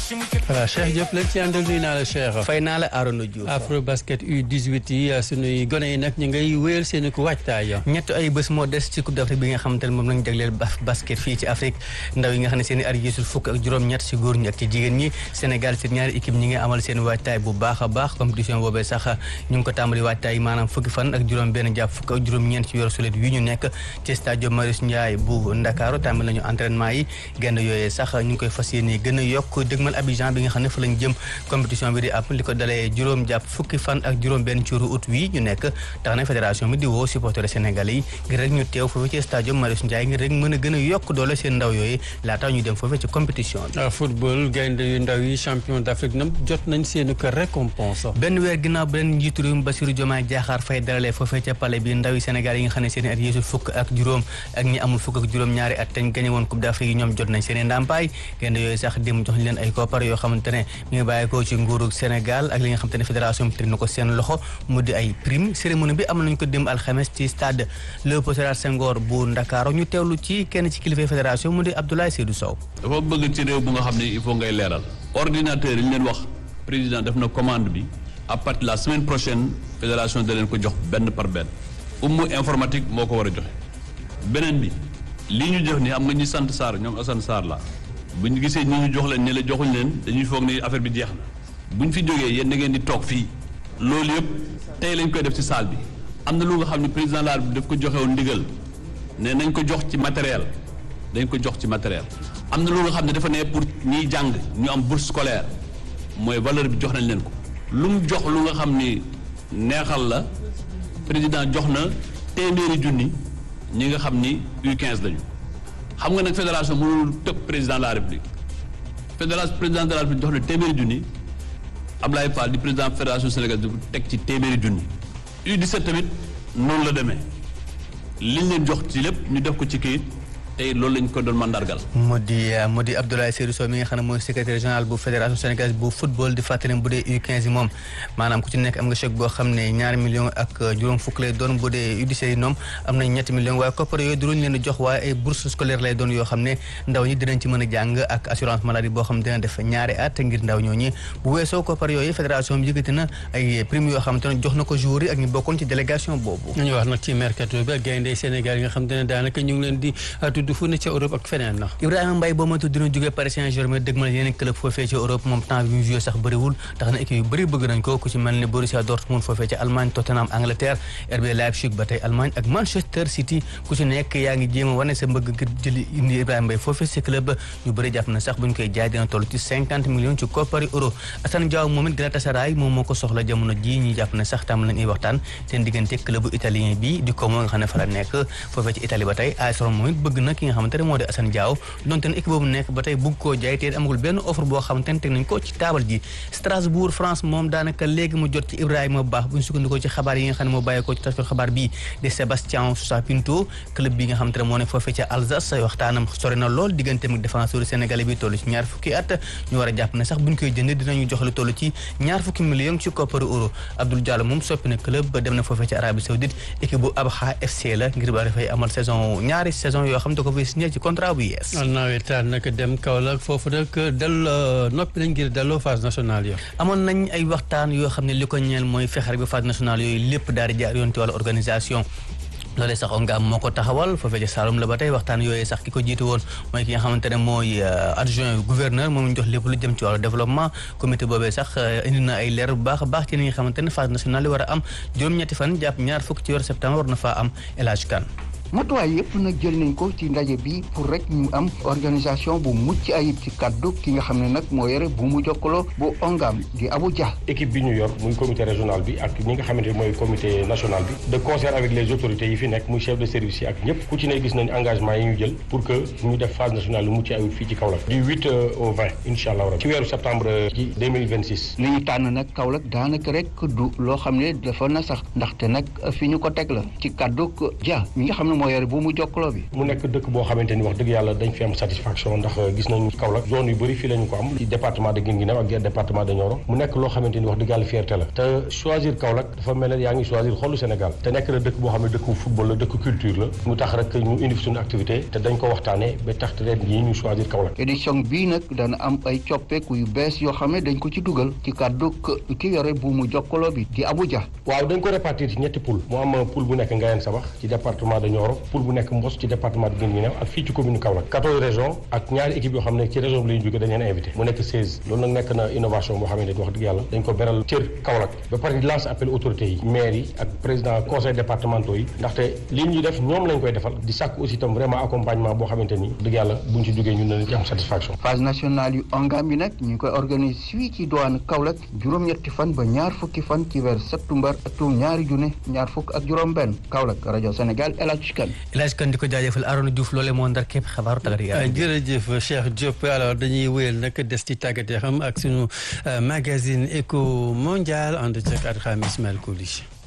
voilà Cheikh Diop lañ ci àndal nuyu naa la Cheikh. fay naa la Arona Diouf. Afro basket U18 yi sunuy gone yi nag ñu ngay wéyal seen i ko waajtaay. ñett ay bés moo des ci coupe d'Afrique bi nga xamante ne moom lañ jagleel basket fii ci Afrique ndaw yi nga xam ne seen i at gisul fukk ak juróom-ñett ci góor ñi ak ci jigéen ñi Sénégal seen ñaari équipe ñi ngi amal seen waajtaay bu baax a baax compétition boobee sax ñu ngi ko tàmbali waajtaay maanaam fukki fan ak juróom benn jàpp fukk ak juróom-ñeent ci weeru sulet wi ñu nekk ci stade Marius Ndiaye bu Ndakaaru tàmbali nañu entraînement yi genn yooyee sax ñu ngi koy fas yéene gën a yokk dëgmal Abidjan bi nga xam ne fa lañ jëm compétition bi di am li ko dalee juróom jàpp fukki fan ak juróom benn ci août wi ñu nekk tax na fédération bi di woo supporters sénégalais yi ngir rek ñu teew foofu ci stade Marius Ndiaye ngir rek mën a gën a yokk doole seen ndaw yooyu laata ñu dem foofu ci compétition bi football gaynde yu ndaw yi champion d'Afrique nam jot nañ seeni ko récompense benn weer ginnaaw benn njiitu réew mi Bassirou Diomaye Diakhar Faye dalalee foofee ca palais bi ndaw yi Sénégal yi nga xam ne seen at yéesul fukk ak juróom ak ñi amul fukk ak juróom ñaari at teñ gañe woon coupe d'Afrique yi ñoom jot nañ seen i ndàmpaay gaynde yooyu sax dem jox leen ay koppar yoo xamante ne mi ngi bàyyi ko ci nguuru Sénégal ak li nga xamante ne fédération bi teg na ko seen loxo mu di ay prime cérémonie bi am nañ ko dem alxames ci stade Léopold Sédar Senghor bu Ndakaaru ñu teewlu ci kenn ci kilifa fédération mu di Abdoulaye Seydou Sow dafa bëgg ci réew bu nga xam ne il faut ngay leeral ordinateur yi ñu leen wax président def na commande bi à partir de la semaine prochaine fédération da leen ko jox benn par benn ummu informatique moo ko war a joxe beneen bi lii ñu jox ni am nga ñu sant Sarr ñoom Assane Sarr la bu ñu gisee ñi ñu jox leen ñi la joxuñ leen dañuy foog ni affaire bi jeex na bu ñu fi jógee yéen da ngeen di toog fii loolu yëpp tey lañ koy def ci salle bi am na lu nga xam ne président la daf ko joxe woon ndigal ne nañ ko jox ci matériel dañ ko jox ci matériel am na lu nga xam ne dafa ne pour ñiy jàng ñu am bourse scolaire mooy valeur bi jox nañ leen ko lu mu jox lu nga xam ni neexal la président jox na téeméeri junni ñi nga xam ni U15 lañu xam nga nag fédération mënul tëb président de la république fédération président de la république jox na téeméeri junni Ablaye Fall di président fédération sénégalaise du teg ci téeméeri junni U17 tamit noonu la demee liñ leen jox ci lépp ñu def ko ci kayit tey loolu lañ ko doon mandargal. mu di mu di Abdoulaye Seydou Sow mi nga xam ne mooy secrétaire général bu fédération sénégalaise bu football di fàttali bu dee U15 yi moom maanaam ku ci nekk am nga chèque boo xam ne ñaari millions ak juróom fukk lay doon bu dee U17 yi ñoom am nañ ñetti millions waaye koppar yooyu duruñ leen di jox waaye ay bourse scolaire lay doon yoo xam ne ndaw ñi dinañ ci mën a jàng ak assurance maladie boo xam ne dina def ñaari at ngir ndaw ñooñi bu weesoo koppar yooyu fédération bi yëkkati na ay prime yoo xam te ne jox na ko joueurs yi ak ñu bokkoon ci délégation boobu ñu wax nag ci mercato bi gaynde Sénégal yi nga xam te ne daanaka ñu ngi leen di tudd fu ne ca Europe ak feneen na Ibrahima Mbaye boo moytu dina jógee Paris Saint-Germain dëgmal yeneen club foofee ci Europe moom temps bi mu joué sax bëriwul tax na équipe yu bëri bëgg nañ ko ku ci mel ne Borussia Dortmund foofee ci Allemagne Tottenham Angleterre RB Leipzig ba tey Allemagne ak Manchester City ku ci nekk yaa ngi jéem a wane sa mbëgg ngir jëli indi Ibrahima Mbaye foofee ci club ñu bëri jàpp na sax bu ñu koy jaay dina toll ci cinquante millions ci koppari euro Assane Diaw moom it Galatasaray moom moo ko soxla jamono ji ñi jàpp na sax tam lañ ay waxtaan seen diggante club italien bi di Como nga xam ne fa la nekk foofee ci Italie ba tey AS Roma moom it bëgg na ki nga xamante ne moo di Assane Diaw donte ne équipe boobu nekk ba tey bugg koo jaay te amagul benn offre boo xamante ne teg nañ ko ci taabal ji Strasbourg France moom daanaka léegi mu jot ci Ibrahima Ba bu ñu sukkandikoo ci xabaar yi nga xam ne moo bàyyeekoo ci taskatu xabaar bi de Sébastien Sousa Pinto club bi nga xamante ne moo ne foofee ca Alsace waxtaanam sori na lool digganteem ak défenseur sénégalais bi toll ci ñaar fukki at ñu war a jàpp ne sax bu ñu koy jënd dinañu jox lu toll ci ñaar fukki millions ci kopparu euro Abdoul Diallo moom soppi na club ba dem na foofee ci Arabie Saoudite équipe bu Abha FC la ngir ba dafay amal saison ñaari saison yoo xam ne da ko fay signé ci contrat bu yees nawetaan nag dem Kaolack foofu nag del noppi nañ ngir delloo phase nationale yo amoon nañ ay waxtaan yoo xam ne li ko ñeel mooy fexer bi phase nationale yooyu lépp daal di jaar yoon ci wàllu organisation loolee sax ONGAM moo ko taxawal foofee ci Saloum la ba tey waxtaan yooyu sax ki ko jiitu woon mooy ki nga xamante ne mooy adjoint gouverneur moom ñu jox lépp lu jëm ci wàllu développement comité boobee sax indi na ay leer bu baax a baax ci li nga xamante ne phase nationale yi war a am juróom-ñetti fan jàpp ñaar fukk ci weeru septembre war na faa am El Hadj Kane matuwaay yëpp nag jël nañ ko ci ndaje bi pour rek ñu am organisation bu mucc ayib ci kaddu ki nga xam ne nag moo yore bu mu jokkaloo bu ONGAM di Abou Dia. équipe bi ñu yor muy comité régional bi ak ñi nga xamante ne mooy comité national bi de concert avec les autorités yi fi nekk muy chef de service yi ak ñëpp ku ci ne gis nañ engagement yi ñu jël pour que ñu def phase nationale lu mucc ayib fii ci Kaolack du 8 au 20 incha allah ci weeru septembre ci 2026. li ñu tànn nag Kaolack daanaka rek du loo xam ne dafa na sax ndaxte nag fi ñu ko teg la ci kaddu Dia mi nga xam ne moo yore bu mu jokkaloo bi mu nekk dëkk boo xamante ni wax dëgg yàlla dañ fi am satisfaction ndax gis nañu Kaolack zone yu bëri fii la ñu ko am ci département de Guinguinéo ak département de Nioro mu nekk loo xamante ni wax dëgg yàlla fierté la te choisir Kaolack dafa mel ne yaa ngi choisir xolu Sénégal te nekk na dëkk boo xam ne dëkku football la dëkk culture la mu tax rek ñu indi suñu activité te dañ ko waxtaanee ba tax te ren yi ñu choisir Kaolack édition bii nag dana am ay coppeeku yu bees yoo xam ne dañ ko ci dugal ci kàddu ki yore bu mu jokkaloo bi di Abuja waaw dañ ko répartir ci ñetti poule mu am poule bu nekk Ngayeen Sabax ci département de Nioro poule bu nekk Mbos ci département de Guinguinéo ak fii ci commune Kaolack quatorze régions ak ñaari équipe yoo xam ne ci région bi la ñu jógee dañ leen invité mu nekk seize loolu nag nekk na innovation boo xamante ni wax dëgg yàlla dañ ko beral cër Kaolack ba pare di lance appel autorités yi maires yi ak président conseil départementaux yi ndaxte li ñuy def ñoom lañ koy defal di sàkk aussi itam vraiment accompagnement boo xamante ni dëgg yàlla buñ ci jógee ñun nañ ci am satisfaction phase nationale yu ongam yi nag ñu ngi koy organiser fii ci douane Kaolack juróom-ñetti fan ba ñaar fukki fan ci weer septembre atum ñaari junne ñaar fukk ak juróom benn Kaolack rajo Sénégal El Hadj Kane El Hadj Kane di ko jaajëfal Arona Diouf loolee moo ndar képp xabaaru tàggat yaram jërëjëf Cheikh Diop alors dañuy wéyal nag des ci tàggat xam ak sunu magazine éco mondial ànd ceeg ak xam Ismaël Koulish